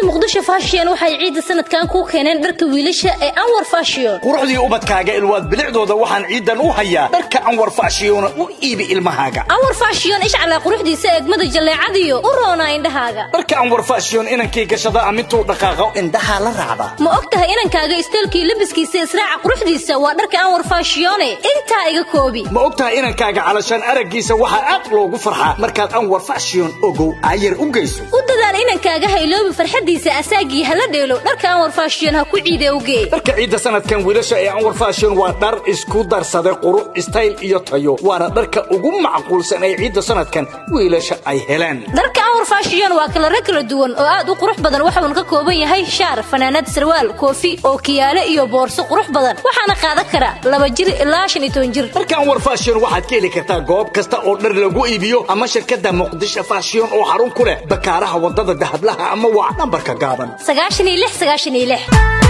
muqdisho fashion waxay ciidda sanadkan kuu keeneen dharka wiilasha ee anwar fashion quruxdii ubadkaaga ilwaad bilicdooda waxaan ciidan u hayaa dharka anwar fashiona u iibi ilmahaaga anwar fashion ishcalaa quruxdiisa eegmada jalleecadiyo u roona indhahaaga dharka anwar fashion inankii gashada amintuu dhaqaaqo indhahaa la raacdaa ma og tahay inankaaga isteelkii labiskiisa israaca quruxdiisa waa dharka anwar fashione intaa iga koobi ma og tahay inankaaga calashaan araggiisa waxaa aad loogu farxaa markaad anwar fashion ogow ayar u geyso u dadaal inankaaga hayloobi farxaddiisa asaagii hala dheelo dharka anwar fashion ha ku ciide ugee dharka ciidda sanadkan wiilasha ee anwar fashion waa dhar isku darsaday qurux istayl iyo tayo waana dharka ugu macquulsan ee ciidda sanadkan wiilasha ay heleen dharka anwar fashion waa kalaro kala duwan oo aad u qurux badan waxuuna ka kooban yahay shaar fanaanad sarwaal koofi ookiyaale iyo boorso qurux badan waxaana qaadan kara laba jir ilaa shan iyo toban jir dharka anwar fashion waxaad ka heli kartaa goob kasta oo dhar lagu iibiyo ama shirkadda muqdisho fashion oo xarun ku leh bakaaraha waddada dahablaha ama waa nambarka gaaban sagaashan iyo lix sagaashan iyo lix